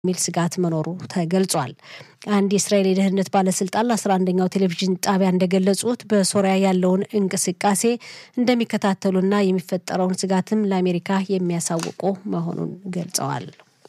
የሚል ስጋት መኖሩ ተገልጿል። አንድ የእስራኤል የደህንነት ባለስልጣን ለአስራ አንደኛው ቴሌቪዥን ጣቢያ እንደገለጹት በሶሪያ ያለውን እንቅስቃሴ እንደሚከታተሉና የሚፈጠረውን ስጋትም ለአሜሪካ የሚያሳውቁ መሆኑን ገልጸዋል።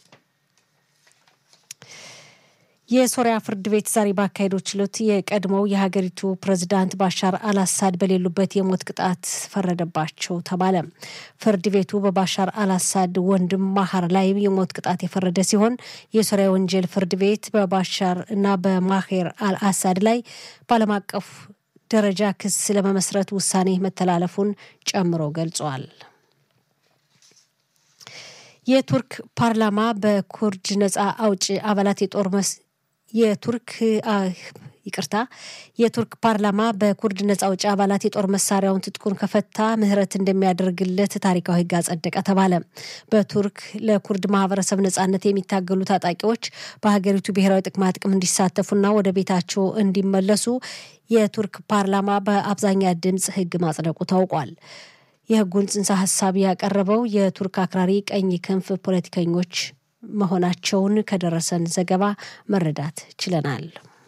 የሶሪያ ፍርድ ቤት ዛሬ ባካሄደው ችሎት የቀድሞው የሀገሪቱ ፕሬዝዳንት ባሻር አልአሳድ በሌሉበት የሞት ቅጣት ፈረደባቸው ተባለ። ፍርድ ቤቱ በባሻር አልአሳድ ወንድም ማሃር ላይ የሞት ቅጣት የፈረደ ሲሆን የሶሪያ ወንጀል ፍርድ ቤት በባሻር እና በማሄር አልአሳድ ላይ በዓለም አቀፍ ደረጃ ክስ ለመመስረት ውሳኔ መተላለፉን ጨምሮ ገልጿል። የቱርክ ፓርላማ በኩርድ ነጻ አውጪ አባላት የጦር የቱርክ ይቅርታ የቱርክ ፓርላማ በኩርድ ነጻ አውጪ አባላት የጦር መሳሪያውን ትጥቁን ከፈታ ምህረት እንደሚያደርግለት ታሪካዊ ሕግ አጸደቀ ተባለ። በቱርክ ለኩርድ ማህበረሰብ ነጻነት የሚታገሉ ታጣቂዎች በሀገሪቱ ብሔራዊ ጥቅማ ጥቅም እንዲሳተፉና ወደ ቤታቸው እንዲመለሱ የቱርክ ፓርላማ በአብዛኛ ድምፅ ሕግ ማጽደቁ ታውቋል። የህጉን ጽንሰ ሀሳብ ያቀረበው የቱርክ አክራሪ ቀኝ ክንፍ ፖለቲከኞች መሆናቸውን ከደረሰን ዘገባ መረዳት ችለናል።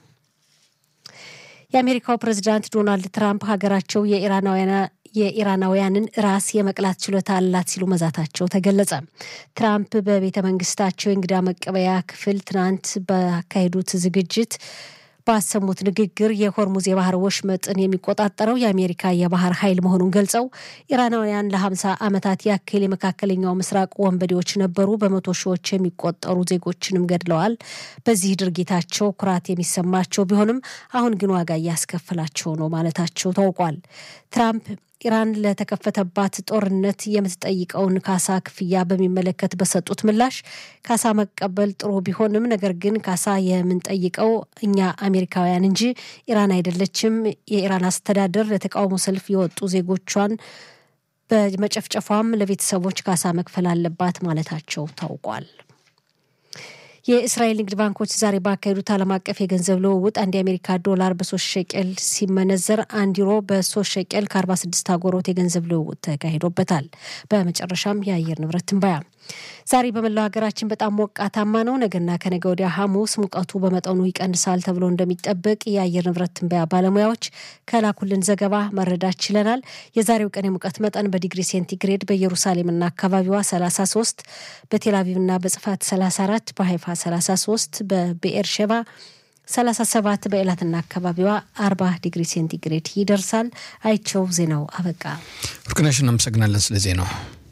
የአሜሪካው ፕሬዚዳንት ዶናልድ ትራምፕ ሀገራቸው የኢራናውያንን ራስ የመቅላት ችሎታ አላት ሲሉ መዛታቸው ተገለጸ። ትራምፕ በቤተ መንግስታቸው የእንግዳ መቀበያ ክፍል ትናንት ባካሄዱት ዝግጅት ባሰሙት ንግግር የሆርሙዝ የባህር ወሽመጥን የሚቆጣጠረው የአሜሪካ የባህር ኃይል መሆኑን ገልጸው ኢራናውያን ለሀምሳ ዓመታት ያክል የመካከለኛው ምስራቅ ወንበዴዎች ነበሩ፣ በመቶ ሺዎች የሚቆጠሩ ዜጎችንም ገድለዋል። በዚህ ድርጊታቸው ኩራት የሚሰማቸው ቢሆንም አሁን ግን ዋጋ እያስከፈላቸው ነው ማለታቸው ታውቋል። ትራምፕ ኢራን ለተከፈተባት ጦርነት የምትጠይቀውን ካሳ ክፍያ በሚመለከት በሰጡት ምላሽ ካሳ መቀበል ጥሩ ቢሆንም ነገር ግን ካሳ የምንጠይቀው እኛ አሜሪካውያን እንጂ ኢራን አይደለችም። የኢራን አስተዳደር ለተቃውሞ ሰልፍ የወጡ ዜጎቿን በመጨፍጨፏም ለቤተሰቦች ካሳ መክፈል አለባት ማለታቸው ታውቋል። የእስራኤል ንግድ ባንኮች ዛሬ ባካሄዱት ዓለም አቀፍ የገንዘብ ልውውጥ አንድ የአሜሪካ ዶላር በሶስት ሸቄል ሲመነዘር አንድ ዩሮ በሶስት ሸቄል ከ46 አጎሮት የገንዘብ ልውውጥ ተካሂዶበታል። በመጨረሻም የአየር ንብረት ትንበያ ዛሬ በመላው ሀገራችን በጣም ሞቃታማ ነው። ነገና ከነገ ወዲያ ሐሙስ ሙቀቱ በመጠኑ ይቀንሳል ተብሎ እንደሚጠበቅ የአየር ንብረት ትንበያ ባለሙያዎች ከላኩልን ዘገባ መረዳት ችለናል። የዛሬው ቀን የሙቀት መጠን በዲግሪ ሴንቲግሬድ በኢየሩሳሌምና አካባቢዋ 33፣ በቴልአቪቭና በጽፋት 34፣ በሀይፋ 33፣ በብኤር ሸባ 37፣ በኤላትና አካባቢዋ 40 ዲግሪ ሴንቲግሬድ ይደርሳል። አይቸው ዜናው አበቃ። ወርቅነሽ እናመሰግናለን ስለ ዜናው።